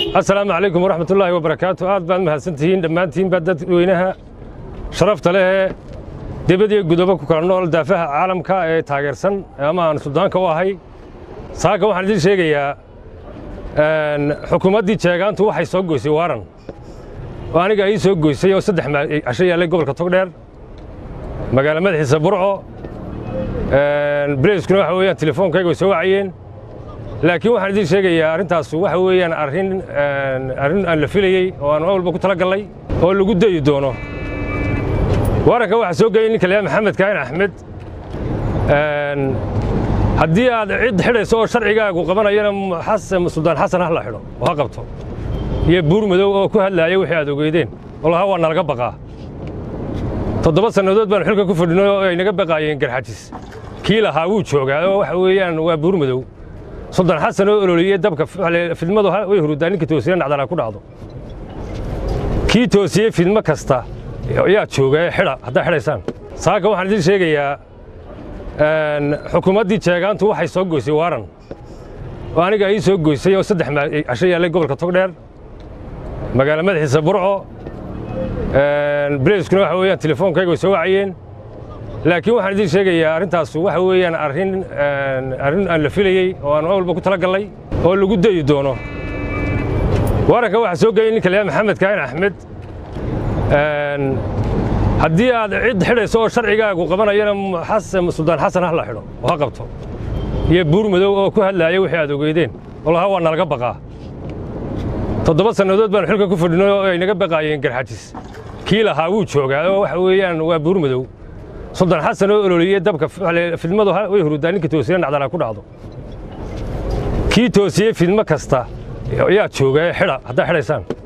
asalaamu calaykum waraxmat ullaahi wabarakaatu aad baad mahadsantihiin dhammaantiinba dadweynaha sharafta leh ee debadiyo gudobo ku kala nool daafaha caalamka ee taageersan ama aan suldaanka u ahay saaka waxaan idiin sheegayaa xukuumaddii jeegaantu waxay soo goysay waaran oo aniga ii soo goysay oo saddex casho yaallay gobolka togdheer magaalo madaxiisa burco bileyskuna waxa weeyaan telefoonkayga way soo wacayeen laakiin waxaan idiin sheegayaa arrintaas waxa weeyaan arrin arrin aan la filayey oo aan walba ku tala gallay oo lagu dayi doono waaranka waxaa soo geeyey ninka layaa maxamed kaahin axmed haddii aad cid xidhayso oo sharcigaagu qabanayana suldaan xasan ha la xidho oo ha qabto iyo buur madow oo ku hadlaaya wixii aad ogeydeen oo lahaa waa nalaga baqaa toddoba sannadood baanu xilka ku fadhinay oo ay naga baqaayeen garxajis kii lahaa wuu joogaa oo waxa weeyaan waa buur madow suldaan xasan oo ololiyey dabka fidmadu way hurudaa ninka toosiye nacdana ku dhacdo kii toosiyey fidmo kasta yaa jooga ee xidha haddaa xidhaysaan saaka waxaan idiin sheegayaa xukuumaddii jeegaantu waxay soo goysay waaran oo aniga ii soo goysay oo saddex casho yaallay gobolka togdheer magaalo madaxiisa burco bileyskuna waxa weeyaan telefoonkayga way soo wacayeen laakiin waxaan idiin sheegayaa arrintaas waxa weeyaan arrin arrin aan la filayey oo aan walba ku tala gallay oo lagu dayi doono waaranka waxaa soo geeyey ninka layaa maxamed kaahin axmed haddii aad cid xidhayso oo sharcigaagu qabanayana suldaan xasan ha la xidho oo ha qabto iyo buur madow oo ku hadlaaya wixii aad ogeydeen oo lahaa waa nalaga baqaa toddoba sannadood baanu xilka ku fadhinay oo ay naga baqaayeen garxajis kii lahaa wuu joogaa oo waxa weeyaan waa buur madow suldaan xasan oo ololiyey dabka fidmadu way hurudaa ninka toosiye nacdana ku dhacdo kii toosiyey fidmo kasta yaa jooga ee xidha haddaa xidhaysaan